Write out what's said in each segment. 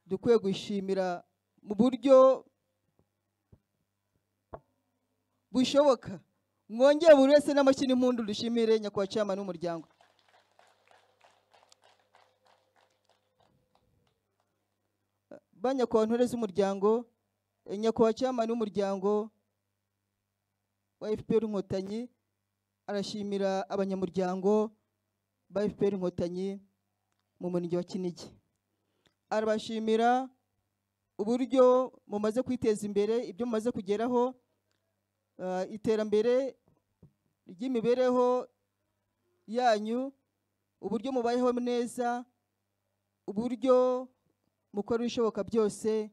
dukwiye gushimira mu buryo bushoboka mwongere buri wese n'amashyi n'impundu dushimire nyakubahwa cyamani w'umuryango ba nyakubahwa ntore z'umuryango eh, nyakubahwa cyamani w'umuryango wa fpr inkotanyi arashimira abanyamuryango ba fpr inkotanyi mu murenge wa kinigi arabashimira uburyo mumaze kwiteza imbere ibyo mumaze kugeraho ah, iterambere ry'imibereho yanyu uburyo mubayeho neza uburyo mukora ibishoboka byose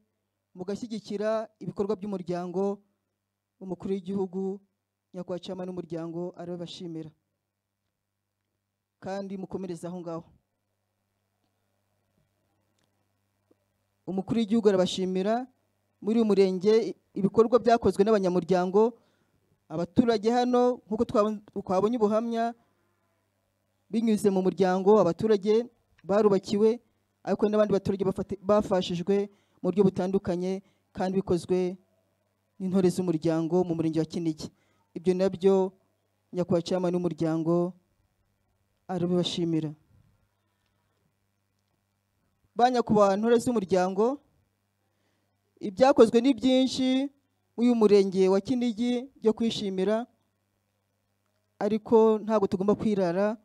mugashyigikira ibikorwa by'umuryango umukuru w'igihugu nyakubahwa cyama n'umuryango arabibashimira kandi mukomereze aho ngaho umukuru w'igihugu arabashimira muri uyu murenge ibikorwa byakozwe n'abanyamuryango abaturage hano nk'uko twabon- twabonye ubuhamya binyuze mu muryango abaturage barubakiwe ariko n'abandi baturage bafati- bafashijwe mu buryo butandukanye kandi bikozwe n'intore z'umuryango mu murenge wa kinigi ibyo nabyo nyakubahwa cyama n'umuryango arabibashimira ba nyakubahwa ntore z'umuryango ibyakozwe ni byinshi uyu murenge wa kinigi byo kwishimira ariko ntabwo tugomba kwirara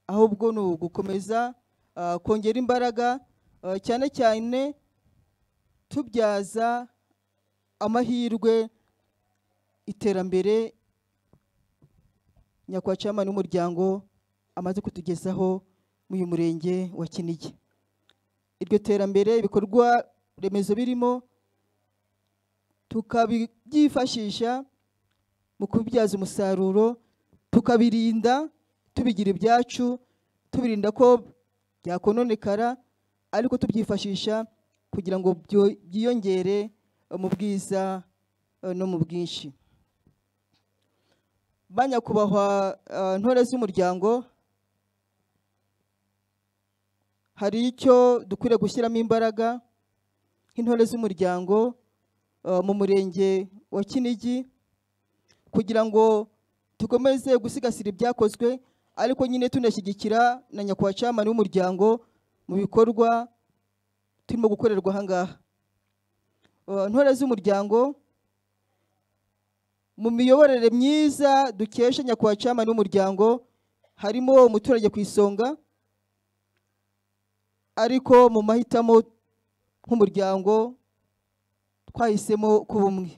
ahubwo ni ugukomeza ah, kongera imbaraga ah, cyane cyane tubyaza amahirwe iterambere nyakubahwa cyama n'umuryango amaze kutugezaho muri uyu murenge wa kinigi iryo terambere ibikorwa remezo birimo tukabyifashisha mu kubibyaza umusaruro tukabirinda tubigira ibyacu tubirinda ko byakononekara ariko tubyifashisha kugira ngo byo- byiyongere eh, mu bwiza eh, no mu bwinshi ba nyakubahwa eh, ntore z'umuryango hari icyo dukwiriye gushyiramo imbaraga nk'intore z'umuryango eh, mu murenge wa kinigi kugira ngo dukomeze gusigasira ibyakozwe ariko nyine tunashyigikira na nyakubahwa camani w'umuryango mu bikorwa turimo gukorerwa aha ngaha Eh, intore z'umuryango mu miyoborere myiza dukesha nyakubahwa camani w'umuryango harimo umuturage ku isonga ariko mu mahitamo nk'umuryango twahisemo kuba umwe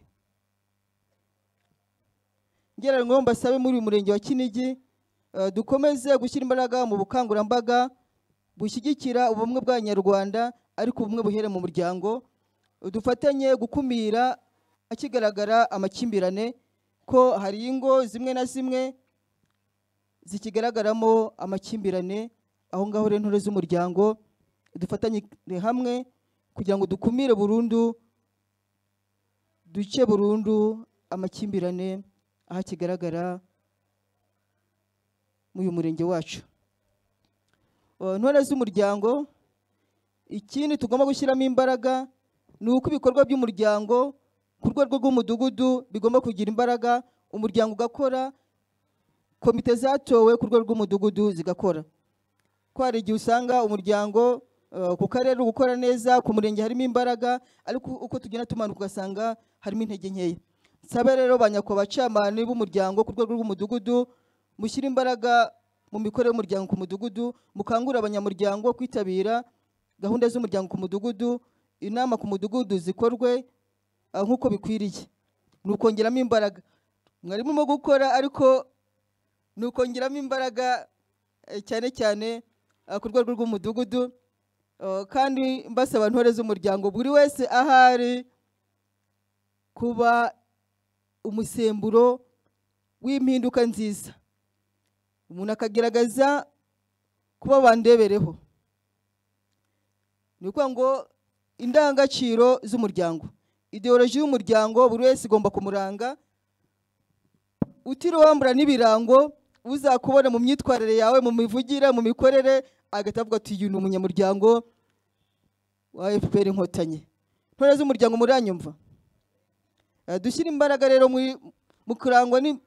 ngo mbasabe muri uyu murenge wa kinigi eh, dukomeze gushyira imbaraga mu bukangurambaga bushyigikira ubumwe bw'abanyarwanda ariko ubumwe buhere mu muryango dufatanye gukumira akigaragara amakimbirane ko hari ingo zimwe na zimwe zikigaragaramo amakimbirane aho ngaho rero intore z'umuryango dufatanye hamwe kugira ngo dukumire burundu duce burundu amakimbirane aho kigaragara mu uyu murenge wacu Uh, intore z'umuryango ikindi tugomba gushyiramo imbaraga ni uko ibikorwa by'umuryango ku rwego rw'umudugudu bigomba kugira imbaraga umuryango ugakora komite zatowe ku rwego rw'umudugudu zigakora ko hari igihe usanga umuryango eh, ku karere uri gukora neza ku murenge harimo imbaraga ariko uko tugenda tumanuka ugasanga harimo intege nkeya nsaba rero ba nyakubahwa bacamani b'umuryango ku rwego rw'umudugudu mushyire imbaraga mu mikorere y'umuryango ku mudugudu mukangurira abanyamuryango kwitabira gahunda z'umuryango ku mudugudu inama ku mudugudu zikorwe ah, nk'uko bikwiriye ni ukongeramo imbaraga mwari murimo gukora ariko ni ukongeramo imbaraga eh, cyane cyane eh, ku rwego rw'umudugudu Eh, kandi mbasaba ntore z'umuryango buri wese ahari kuba umusemburo w'impinduka nziza umuntu akagaragaza kuba bandebereho ni ukuvuga ngo indangagaciro z'umuryango ideoloji y'umuryango buri wese igomba kumuranga utiriwe wambura n'ibirango uzakubona mu myitwarire yawe mu mivugire mu mikorere agahita avuga ati uyu ni umunyamuryango wa FPR inkotanyi intore z'umuryango muranyumva Eh, dushyire imbaraga rero muri- mu kurangwa n'in-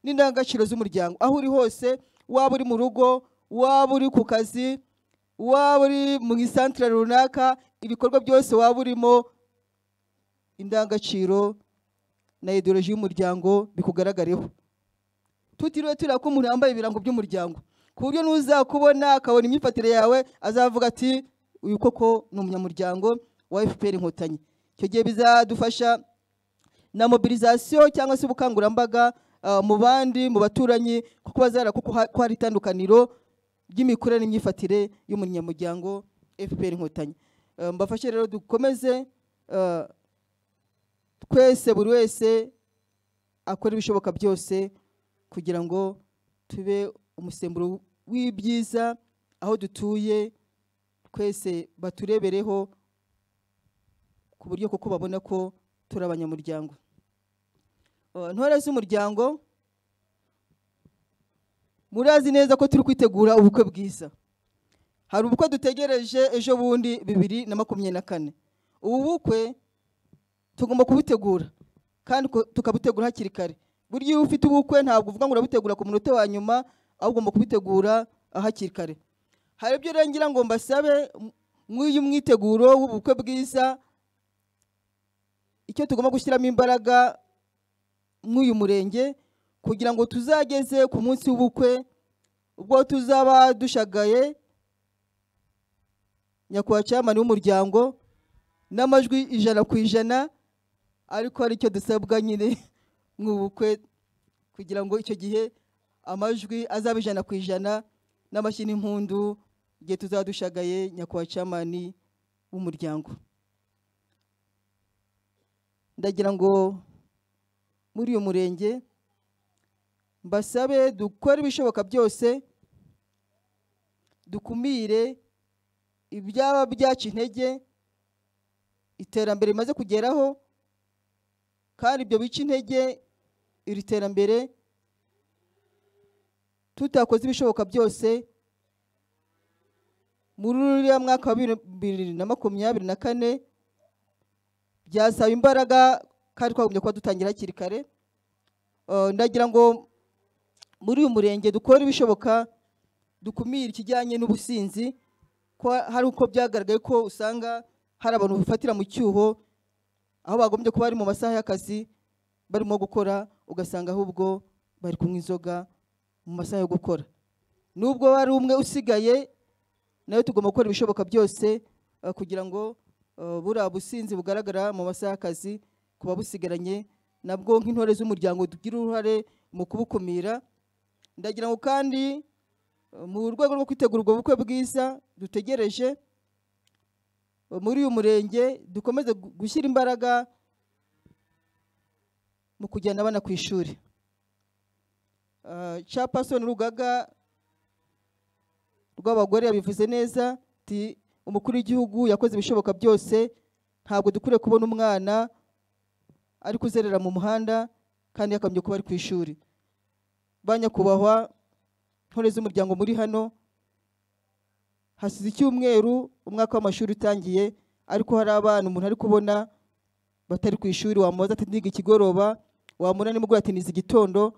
n'indangagaciro z'umuryango aho uri hose waba uri mu rugo waba uri ku kazi waba uri mu isantire runaka ibikorwa byose waba urimo indangagaciro na ideoloji y'umuryango bikugaragareho tutiriwe tureba ko umuntu yambaye ibirango by'umuryango ku buryo n'uzakubona akabona imyifatire yawe azavuga ati uyu koko ni umunyamuryango wa fpr inkotanyi icyo gihe bizadufasha na mobilizasiyo cyangwa se ubukangurambaga ah, mu bandi mu baturanyi kuko bazara kuko ha- ko hari itandukaniro ry'imikurire n'imyifatire y'umunyamuryango fpr inkotanyi Eh, mbafashe rero dukomeze ah, twese buri wese akora ibishoboka byose kugira ngo tube umusemburo w'ibyiza aho dutuye twese baturebereho ku buryo kuko babona ko turi abanyamuryango Uh, ntore z'umuryango murazi neza ko turi kwitegura ubukwe bwiza hari ubukwe dutegereje ejo bundi bibiri na makumyabiri na kane ubu bukwe tugomba kubutegura kandi ko- tukabutegura hakiri kare burya iyo ufite ubukwe ntabwo uvuga ngo urabutegura ku munota wa nyuma ahubwo ugomba kubitegura ah, hakiri kare hari ibyo rero ngira ngo mbasabe m- mw'uyu mwiteguro w'ubukwe bwiza icyo tugomba gushyiramo imbaraga mw'uyu murenge kugira ngo tuzageze ku munsi w'ubukwe ubwo tuzaba dushagaye nyakubahwa cyamani w'umuryango n'amajwi ijana ku ijana ariko hari icyo dusabwa nyine mu bukwe kugira ngo icyo gihe amajwi azabe ijana ku ijana n'amashyi n'impundu igihe tuzaba dushagaye nyakubahwa camani w'umuryango ndagira ngo muri uyu murenge mbasabe dukore ibishoboka byose dukumire ibyaba byaca intege iterambere rimaze kugeraho kandi ibyo bica intege iri terambere tutakoze ibishoboka byose muri uriya mwaka wa bibiri na makumyabiri na kane byasaba imbaraga kandi twagombye kuba dutangira hakiri kare Eh, ndagira ngo muri uyu murenge dukore ibishoboka dukumire ikijyanye n'ubusinzi ko hari uko byagaragaye ko usanga hari abantu bifatira mu cyuho aho bagombye kuba bari mu masaha y'akazi barimo gukora ugasanga ahubwo bari kunywa inzoga mu masaha yo gukora nubwo hari umwe usigaye nawe tugomba gukora ibishoboka byose eh, kugira ngo eh, buriya businzi bugaragara mu masaha y'akazi kuba busigaranye nabwo nk'intore z'umuryango tugira uruhare mu kubukumira ndagira ngo kandi eh, mu rwego rwo kwitegura ubwo bukwe bwiza dutegereje muri uyu murenge dukomeze gu- gushyira imbaraga mu kujyana abana ku ishuri capasoni rugaga rw'abagore yabivuze neza ati umukuru w'igihugu yakoze ibishoboka byose ntabwo dukwiye kubona umwana ari kuzerera mu muhanda kandi yakagombye kuba ari ku ishuri ba nyakubahwa ntore z'umuryango muri hano hasize icyumweru umwaka w'amashuri utangiye ariko hari abana umuntu ari kubona batari ku ishuri wamubaza ati ndiga ikigoroba wamubona nimugoroba ati nize igitondo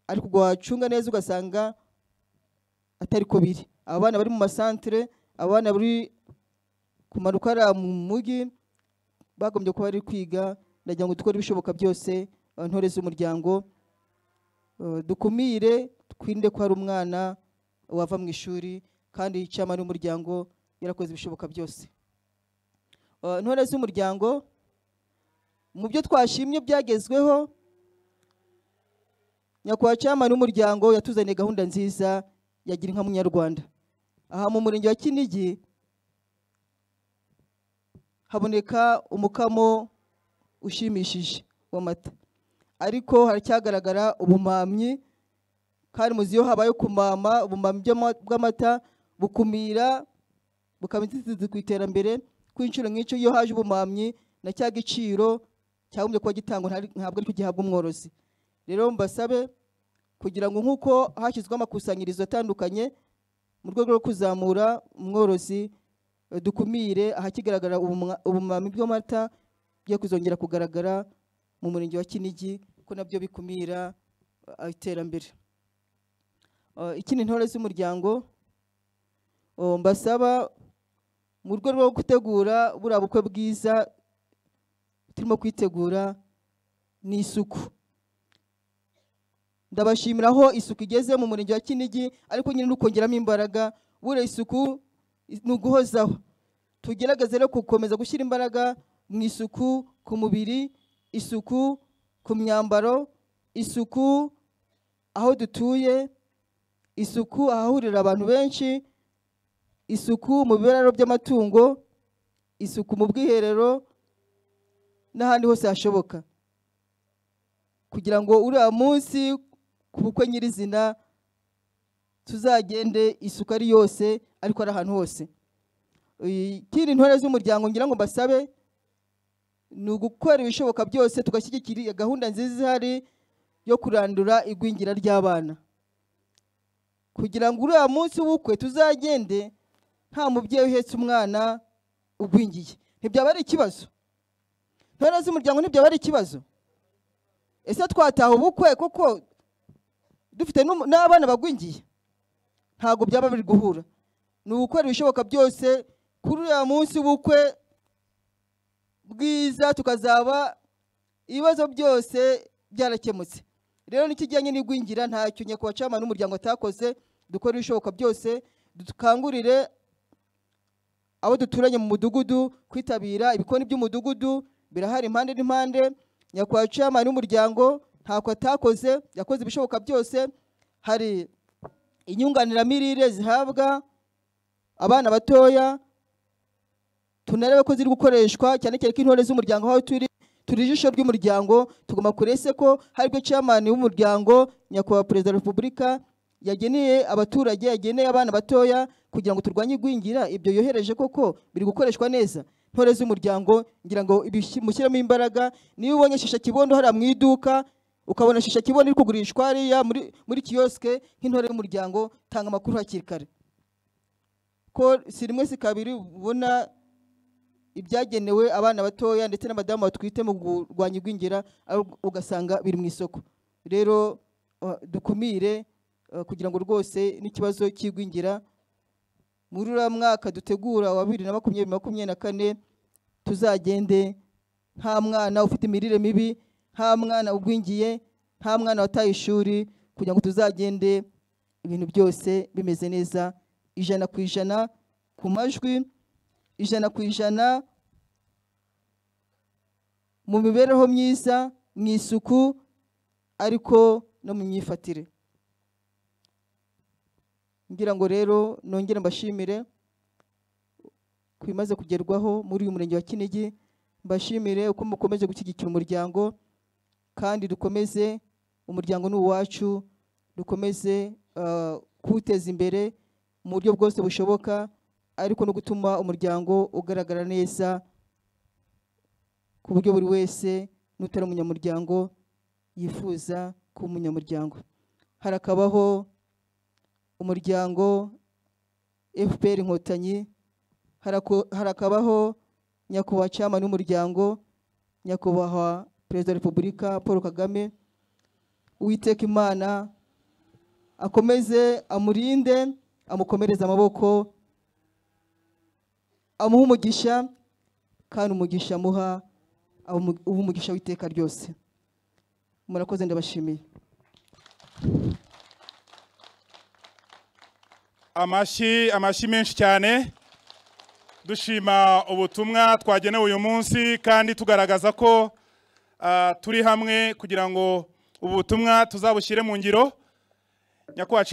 ariko ubwo wacunga neza ugasanga atari ko biri abana bari mu masantere abana bari kumanuka hariya mu mujyi bagombye kuba bari kwiga ndagira ngo dukore ibishoboka byose eh, ntore z'umuryango eh, dukumire twinde ko hari umwana wava mu ishuri kandi cyamara umuryango yarakoze ibishoboka byose Eh, ntore z'umuryango mu byo twashimye byagezweho nyakubahwa cyamani w'umuryango yatuzaniye gahunda nziza yagira inka munyarwanda aha mu murenge wa kinigi haboneka umukamo ushimishije w'amata ariko haracyagaragara ubumamyi kandi muzi iyo habaye kumama ubumamyi bw'ama- bw'amata bukumira bukaba inzitizi ku iterambere ku inshuro nk'icyo iyo haje ubumamyi na cya giciro cyagombye kuba gitangwa ntari- ntabwo ariko gihabwa umworozi rero mbasabe kugira ngo nk'uko hashyizweho amakusanyirizo atandukanye mu rwego rwo kuzamura umworozi eh, dukumire ahakigaragara ubumwa- ubumwami bw'amata byo kuzongera kugaragara mu murenge wa kinigi ko nabyo bikumira eh, iterambere Eh, ikindi intore z'umuryango eh, mbasaba mu rwego rwo gutegura buriya bukwe bwiza turimo kwitegura n'isuku ndabashimira aho isuku igeze mu murenge wa kinigi ariko nyine nukongeramo imbaraga buriya isuku is- ni uguhozaho tugerageze rero gukomeza gushyira imbaraga mu isuku ku mubiri isuku ku myambaro isuku aho dutuye isuku ahahurira abantu benshi isuku mu biraro by'amatungo isuku mu bwiherero n'ahandi hose hashoboka kugira ngo uriya munsi ku bukwe nyirizina tuzagende isuku ari yose ariko ari ahantu hose ikindi intore z'umuryango ngira ngo mbasabe ni ugukora ibishoboka byose tugashyigikira gahunda nziza ihari yo kurandura igwingira ry'abana kugira ngo uriya munsi w'ubukwe tuzagende nta mubyeyi uhetse umwana ugwingiye ntibyaba ari ikibazo ntore z'umuryango ntibyaba ari ikibazo ese twataha ubukwe kuko dufite n'umu- n'abana bagwingiye ntabwo byaba biri guhura ni ugukora ibishoboka byose kuri uriya munsi w'ubukwe bwiza tukazaba ibibazo byose byarakemutse rero n'ikijyanye n'igwingira ntacyo nyakubahwa cyaman n'umuryango atakoze dukora ibishoboka byose dukangurire abo duturanye mu mudugudu kwitabira ibikoni by'umudugudu birahari impande n'impande nyakubahwa chairman w'umuryango ntako atakoze yakoze ibishoboka byose hari inyunganiramirire zihabwa abana batoya tunarebe ko ziri gukoreshwa cyane cyane ko intore z'umuryango aho turi turi ijisho ry'umuryango tugomba kurese ko hari bwo chairman w'umuryango nyakubahwa perezida wa repubulika yageneye abaturage yageneye abana batoya kugira ngo turwanye igwingira ibyo yohereje koko biri gukoreshwa neza ntore z'umuryango ngira ngo ibishyi- mushyiremo imbaraga niba ubonye shisha kibondo hariya mu iduka ukabona shisha kibondo iri kugurishwa hariya muri, muri kiyosike nk'intore y'umuryango tanga amakuru hakiri kare ko si rimwe si kabiri ubona ibyagenewe abana batoya ndetse n'abadamu batwite mu kurwanya igwingira aho ugasanga biri mu isoko rero uh, dukumire uh, kugira ngo rwose n'ikibazo cy'igwingira muri uriya mwaka dutegura wa bibiri na makumyabiri makumyabiri na kane tuzagende nta mwana ufite imirire mibi nta mwana ugwingiye nta mwana wataye ishuri kugira ngo tuzagende ibintu byose bimeze neza ijana ku ijana ku majwi ijana ku ijana mu mibereho myiza mu isuku ariko no mu myifatire ngira ngo rero nongere mbashimire ku bimaze kugerwaho muri uyu murenge wa kinigi mbashimire uko mukomeje gushyigikira umuryango kandi dukomeze umuryango ni uwacu dukomeze ah, kuwuteza imbere mu buryo bwose bushoboka ariko no gutuma umuryango ugaragara neza ku buryo buri wese n'utari umunyamuryango yifuza kuba umunyamuryango harakabaho umuryango fpr inkotanyi harako- harakabaho nyakubahwa chairman w'umuryango nyakubahwa perezida wa repubulika paul kagame uwiteka imana akomeze amurinde amukomereze amaboko amuha umugisha kandi umugisha amuha awumu- uha umugisha w'iteka ryose murakoze ndabashimiye amashyi amashyi menshi cyane dushima ubutumwa twagenewe uyu munsi kandi tugaragaza ko ah, turi hamwe kugira ngo ubu butumwa tuzabushyire mu ngiro nyakubahwa